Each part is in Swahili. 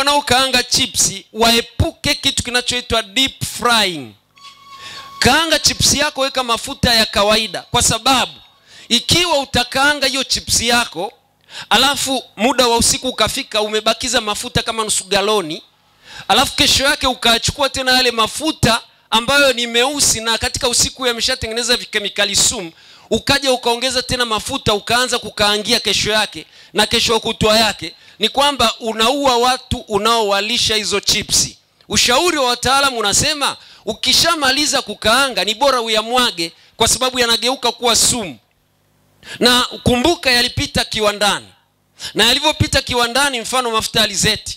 wanaokaanga chipsi waepuke kitu kinachoitwa deep frying kaanga chipsi yako weka mafuta ya kawaida kwa sababu ikiwa utakaanga hiyo chipsi yako alafu muda wa usiku ukafika umebakiza mafuta kama nusu galoni alafu kesho yake ukachukua tena yale mafuta ambayo ni meusi na katika usiku yameshatengeneza vikemikali sumu ukaja ukaongeza tena mafuta ukaanza kukaangia kesho yake na kesho kutwa yake ni kwamba unaua watu unaowalisha hizo chipsi ushauri wa wataalamu unasema ukishamaliza kukaanga ni bora uyamwage kwa sababu yanageuka kuwa sumu na kumbuka yalipita kiwandani na yalivyopita kiwandani mfano mafuta ya alizeti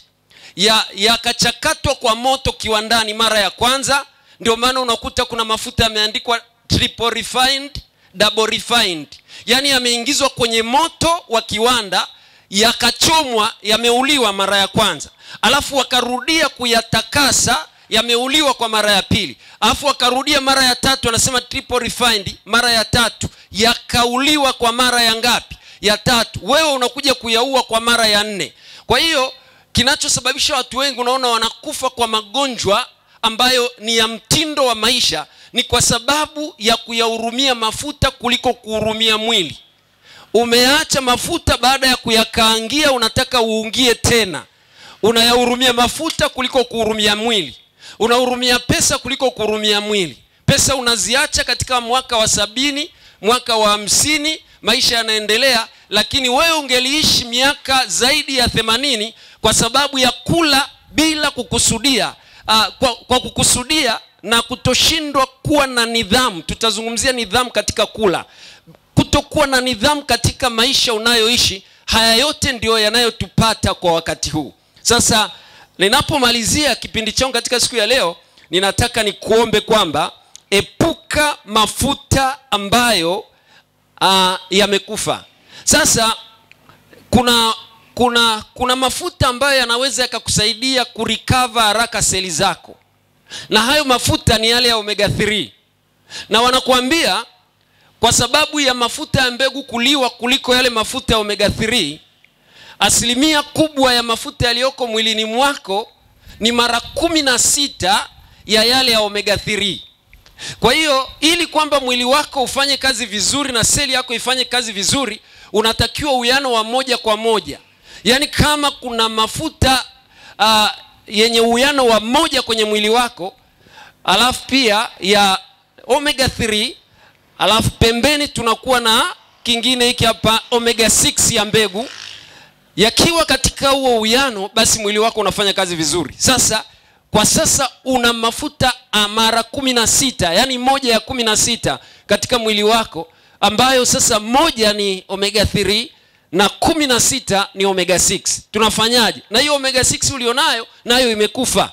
yakachakatwa ya kwa moto kiwandani mara ya kwanza ndio maana unakuta kuna mafuta yameandikwa triple refined double refined yaani yameingizwa kwenye moto wa kiwanda yakachomwa yameuliwa mara ya kwanza alafu wakarudia kuyatakasa yameuliwa kwa mara ya pili alafu wakarudia mara ya tatu anasema triple refined mara ya tatu yakauliwa kwa mara ya ngapi ya tatu wewe unakuja kuyaua kwa mara ya nne kwa hiyo kinachosababisha watu wengi unaona wanakufa kwa magonjwa ambayo ni ya mtindo wa maisha ni kwa sababu ya kuyahurumia mafuta kuliko kuhurumia mwili umeacha mafuta baada ya kuyakaangia unataka uungie tena unayahurumia mafuta kuliko kuhurumia mwili unahurumia pesa kuliko kuhurumia mwili pesa unaziacha katika mwaka wa sabini mwaka wa hamsini maisha yanaendelea lakini wewe ungeliishi miaka zaidi ya themanini kwa sababu ya kula bila kukusudia uh, kwa, kwa kukusudia na kutoshindwa kuwa na nidhamu tutazungumzia nidhamu katika kula kutokuwa na nidhamu katika maisha unayoishi haya yote ndiyo yanayotupata kwa wakati huu sasa ninapomalizia kipindi changu katika siku ya leo ninataka nikuombe kwamba epuka mafuta ambayo uh, yamekufa sasa kuna kuna kuna mafuta ambayo yanaweza yakakusaidia kurikava haraka seli zako na hayo mafuta ni yale ya omega 3 na wanakuambia kwa sababu ya mafuta ya mbegu kuliwa kuliko yale mafuta ya omega 3 asilimia kubwa ya mafuta yaliyoko mwilini mwako ni mara kumi na sita ya yale ya omega 3 kwa hiyo ili kwamba mwili wako ufanye kazi vizuri na seli yako ifanye kazi vizuri unatakiwa uwiano wa moja kwa moja yaani kama kuna mafuta uh, yenye uwiano wa moja kwenye mwili wako alafu pia ya omega 3 alafu pembeni tunakuwa na kingine hiki hapa omega 6 ya mbegu yakiwa katika huo uwiano basi mwili wako unafanya kazi vizuri sasa kwa sasa una mafuta mara kumi na sita yaani moja ya kumi na sita katika mwili wako ambayo sasa moja ni omega 3 na kumi na sita ni omega 6 tunafanyaje na hiyo omega 6 ulionayo nayo imekufa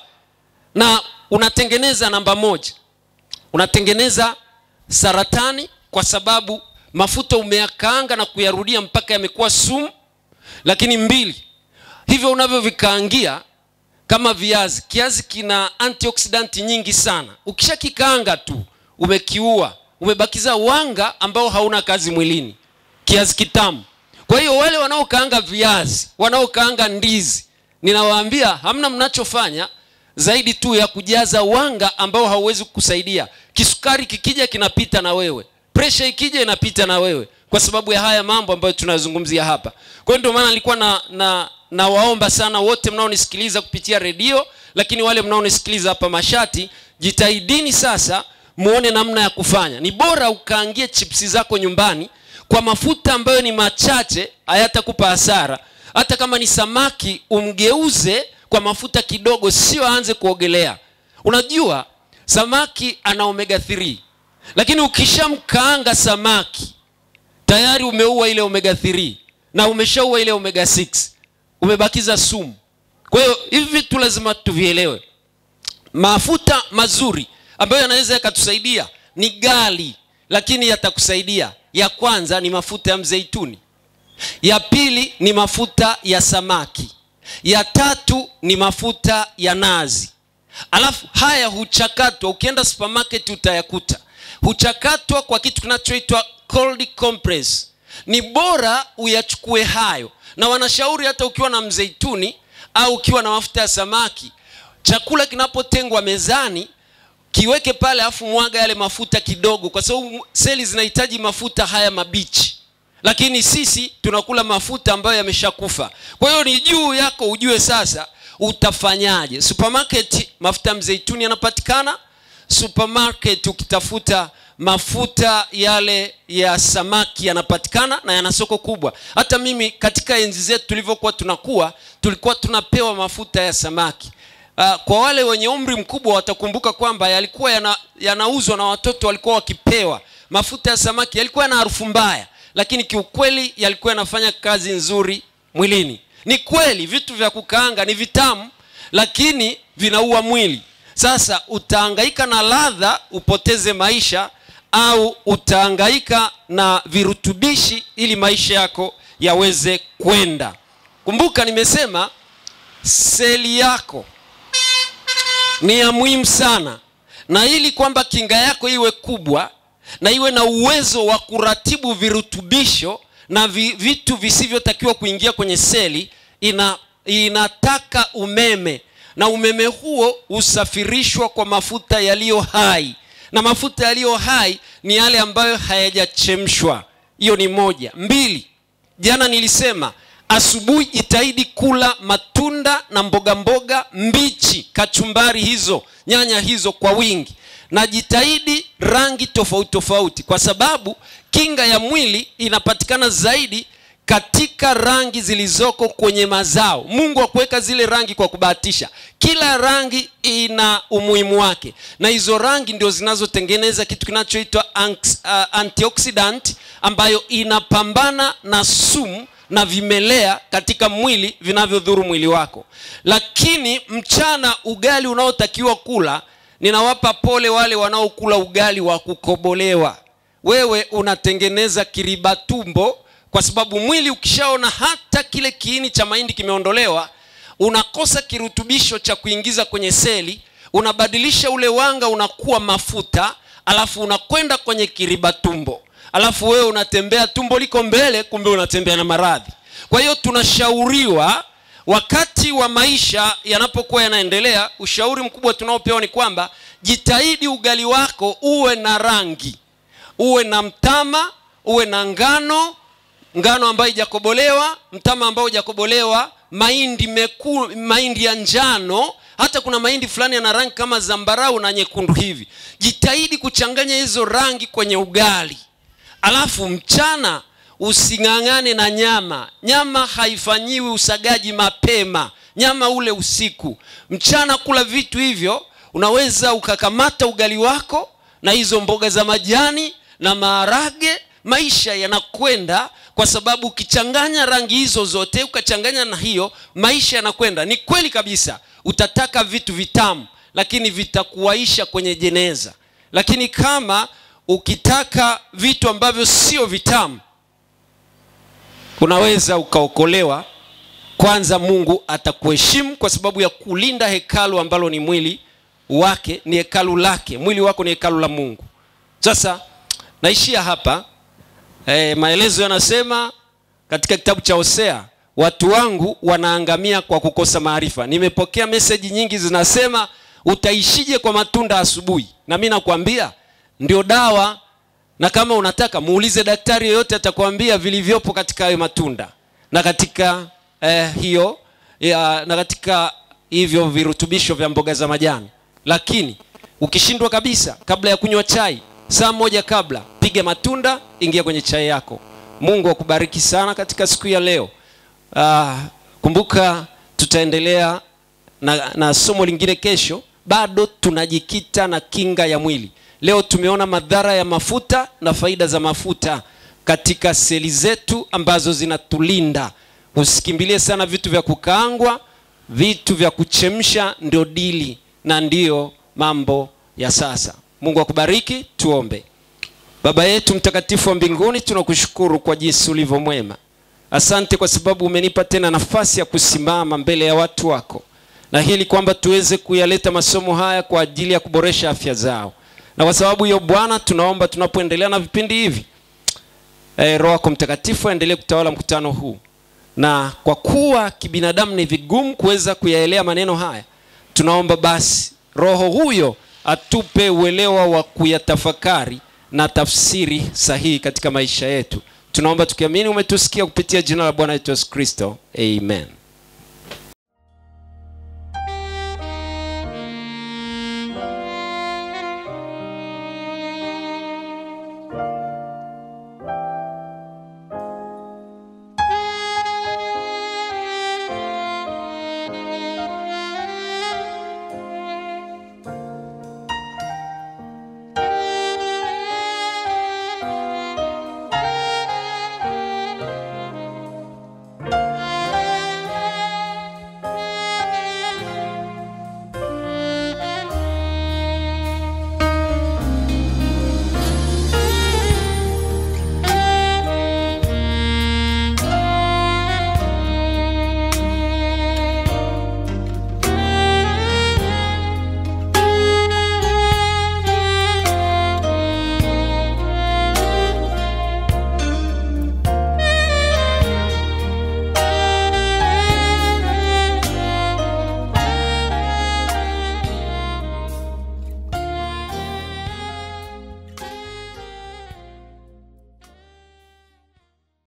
na unatengeneza namba moja unatengeneza saratani kwa sababu mafuta umeyakaanga na kuyarudia mpaka yamekuwa sumu lakini mbili hivyo unavyovikaangia kama viazi kiazi kina antioksidanti nyingi sana ukishakikaanga tu umekiua umebakiza wanga ambao hauna kazi mwilini kiazi kitamu kwa hiyo wale wanaokaanga viazi wanaokaanga ndizi ninawaambia hamna mnachofanya zaidi tu ya kujaza wanga ambao hauwezi kukusaidia kisukari kikija kinapita na wewe presha ikija inapita na wewe kwa sababu ya haya mambo ambayo tunazungumzia hapa kwa hiyo ndio maana nilikuwa na, na nawaomba sana wote mnaonisikiliza kupitia redio lakini wale mnaonisikiliza hapa mashati jitahidini sasa muone namna ya kufanya ni bora ukaangie chipsi zako nyumbani kwa mafuta ambayo ni machache hayatakupa hasara hata kama ni samaki umgeuze kwa mafuta kidogo sio aanze kuogelea unajua samaki ana omega 3 lakini ukishamkaanga samaki tayari umeua ile omega 3 na umeshaua ile omega 6 umebakiza sumu kwa hiyo hivi vitu lazima tuvielewe mafuta mazuri ambayo yanaweza yakatusaidia ni gali lakini yatakusaidia ya kwanza ni mafuta ya mzeituni ya pili ni mafuta ya samaki ya tatu ni mafuta ya nazi alafu haya huchakatwa ukienda supermarket utayakuta huchakatwa kwa kitu kinachoitwa cold compress ni bora uyachukue hayo na wanashauri hata ukiwa na mzeituni au ukiwa na mafuta ya samaki chakula kinapotengwa mezani kiweke pale alafu mwaga yale mafuta kidogo kwa sababu seli zinahitaji mafuta haya mabichi lakini sisi tunakula mafuta ambayo yameshakufa kwa hiyo ni juu yako ujue sasa utafanyaje supermarket mafuta ya mzeituni yanapatikana supermarket ukitafuta mafuta yale ya samaki yanapatikana na yana soko kubwa hata mimi katika enzi zetu tulivyokuwa tunakuwa tulikuwa tunapewa mafuta ya samaki uh, kwa wale wenye umri mkubwa watakumbuka kwamba yalikuwa yana, yanauzwa na watoto walikuwa wakipewa mafuta ya samaki yalikuwa yana harufu mbaya lakini kiukweli yalikuwa yanafanya kazi nzuri mwilini ni kweli vitu vya kukaanga ni vitamu lakini vinaua mwili sasa utaangaika na ladha upoteze maisha au utaangaika na virutubishi ili maisha yako yaweze kwenda kumbuka nimesema seli yako ni ya muhimu sana na ili kwamba kinga yako iwe kubwa na iwe na uwezo wa kuratibu virutubisho na vi, vitu visivyotakiwa kuingia kwenye seli ina, inataka umeme na umeme huo husafirishwa kwa mafuta yaliyo hai na mafuta yaliyo hai ni yale ambayo hayajachemshwa hiyo ni moja mbili jana nilisema asubuhi jitahidi kula matunda na mboga mboga mbichi kachumbari hizo nyanya hizo kwa wingi na jitahidi rangi tofauti tofauti kwa sababu kinga ya mwili inapatikana zaidi katika rangi zilizoko kwenye mazao mungu akuweka zile rangi kwa kubahatisha kila rangi ina umuhimu wake na hizo rangi ndio zinazotengeneza kitu kinachoitwa anx- uh, antioxidant ambayo inapambana na sumu na vimelea katika mwili vinavyodhuru mwili wako lakini mchana ugali unaotakiwa kula ninawapa pole wale wanaokula ugali wa kukobolewa wewe unatengeneza kiriba tumbo kwa sababu mwili ukishaona hata kile kiini cha mahindi kimeondolewa unakosa kirutubisho cha kuingiza kwenye seli unabadilisha ule wanga unakuwa mafuta alafu unakwenda kwenye kiriba tumbo alafu wewe unatembea tumbo liko mbele kumbe unatembea na maradhi kwa hiyo tunashauriwa wakati wa maisha yanapokuwa yanaendelea ushauri mkubwa tunaopewa ni kwamba jitahidi ugali wako uwe na rangi uwe na mtama uwe na ngano ngano ambayo ijakobolewa mtama ambao hujakobolewa mahindi meku mahindi ya njano hata kuna mahindi fulani yana rangi kama zambarau na nyekundu hivi jitahidi kuchanganya hizo rangi kwenye ugali alafu mchana using'ang'ane na nyama nyama haifanyiwi usagaji mapema nyama ule usiku mchana kula vitu hivyo unaweza ukakamata ugali wako na hizo mboga za majani na maharage maisha yanakwenda kwa sababu ukichanganya rangi hizo zote ukachanganya na hiyo maisha yanakwenda ni kweli kabisa utataka vitu vitamu lakini vitakuwaisha kwenye jeneza lakini kama ukitaka vitu ambavyo sio vitamu unaweza ukaokolewa kwanza mungu atakuheshimu kwa sababu ya kulinda hekalu ambalo ni mwili wake ni hekalu lake mwili wako ni hekalu la mungu sasa naishia hapa e, maelezo yanasema katika kitabu cha hosea watu wangu wanaangamia kwa kukosa maarifa nimepokea meseji nyingi zinasema utaishije kwa matunda asubuhi na mi nakwambia ndio dawa na kama unataka muulize daktari yeyote atakwambia vilivyopo katika hayo matunda na katika eh, hiyo ya, na katika hivyo virutubisho vya mboga za majani lakini ukishindwa kabisa kabla ya kunywa chai saa moja kabla piga matunda ingia kwenye chai yako mungu akubariki sana katika siku ya leo uh, kumbuka tutaendelea na, na somo lingine kesho bado tunajikita na kinga ya mwili leo tumeona madhara ya mafuta na faida za mafuta katika seli zetu ambazo zinatulinda usikimbilie sana vitu vya kukaangwa vitu vya kuchemsha ndio dili na ndiyo mambo ya sasa mungu akubariki tuombe baba yetu mtakatifu wa mbinguni tunakushukuru kwa jinsi ulivyo mwema asante kwa sababu umenipa tena nafasi ya kusimama mbele ya watu wako na hili kwamba tuweze kuyaleta masomo haya kwa ajili ya kuboresha afya zao na kwa sababu hiyo bwana tunaomba tunapoendelea na vipindi hivi e, roho yako mtakatifu aendelee kutawala mkutano huu na kwa kuwa kibinadamu ni vigumu kuweza kuyaelea maneno haya tunaomba basi roho huyo atupe uelewa wa kuyatafakari na tafsiri sahihi katika maisha yetu tunaomba tukiamini umetusikia kupitia jina la bwana wetu yesu kristo amen